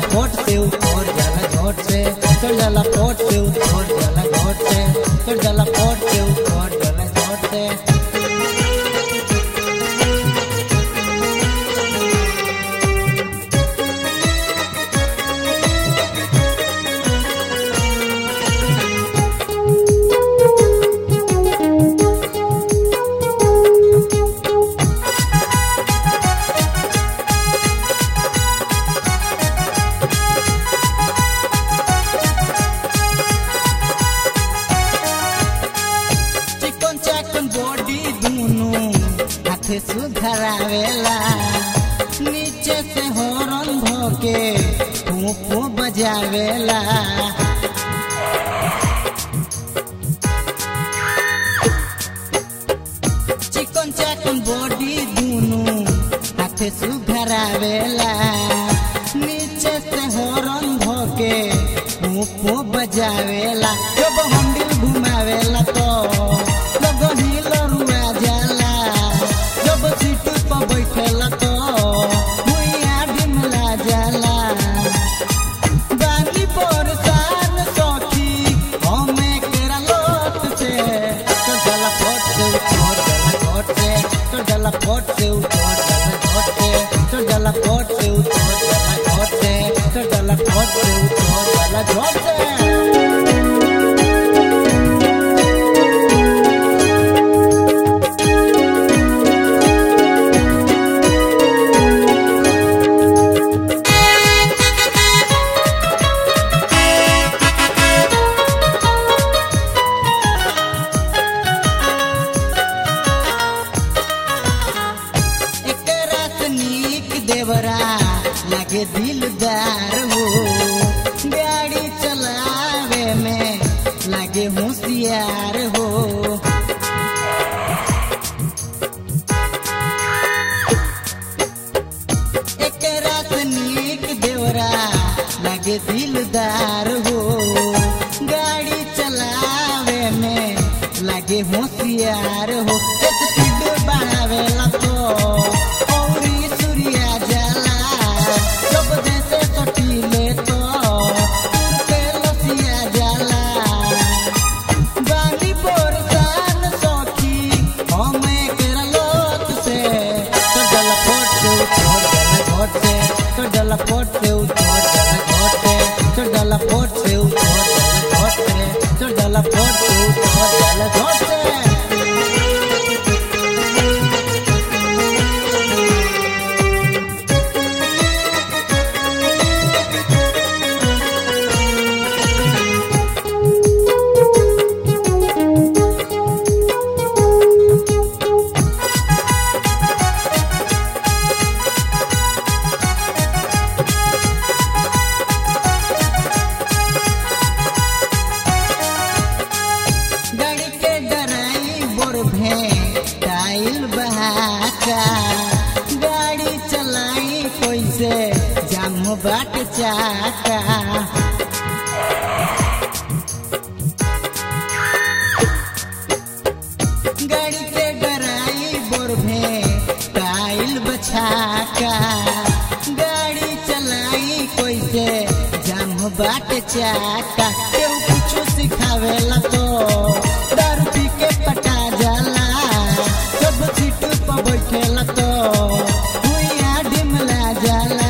फोट से उतर जाला झोट से चढ़ जाला फोट से उतर जाला झोट से चढ़ जाला फोट से उतर जाला झोट से चिकन चाकन बॉडी दूनु हाथे सुधरावेला नीचे से हॉर्न भोके फूफू बजावेला चिकन चाकन बॉडी दूनु हाथे सुधरावेला नीचे से हॉर्न भोके फूफू बजावेला जब हंडिल घुमावेला तो लोग हिल रुआ जाला जब सीट पर बैठेला तो भुइया ढिमला जाला बानी परेशान सखी हमे केरा लोट से तो जला फोट से उतर जला फोट से तो जला फोट से उतर जला फोट से तो जला फोट से उतर जला फोट से तो जला फोट से उतर जला झोट से एकरा से नीक देवरा लागे दिलदार हो गाड़ी चलावे में लागे होशियार हो एकरा से नीक देवरा लागे दिलदार हो गाड़ी चलावे में लागे होशियार हो एक स्पीड बढ़ावेला तो औरी सूर्या जाला जब जैसे कटीले तो तुरते लसिया जाला बानी परेशान सखी हमे केरा लोट से तो जला फोट से उतर जला घोट से तो जला फोट से उतर जला घोट से तो जला फोट से उतर जला घोट से तो जला फोट से उतर जला घोट से गाड़ी के ड्राइवर भे टाइल बहाका गाड़ी चलाई कैसे जाम बाट चाका गाड़ी के ड्राइवर भे टाइल बछाका गाड़ी चलाई कैसे जाम बाट चाका केहू कुछ सिखावेला तो दारू पी के पटा जाला जब सीट पर बैठेला तो भुइया ढिमला जाला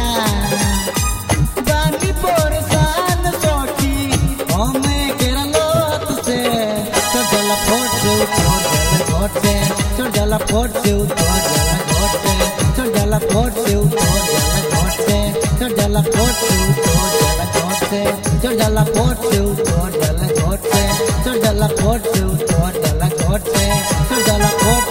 बानी परेशान सखी हमे केरा लोट से तो जला फोट से उतर जला घोट से तो जला फोट से उतर जला घोट से तो जला फोट से उतर जला घोट से तो जला फोट से उतर जला घोट से तो जला फोट से तो जला फोट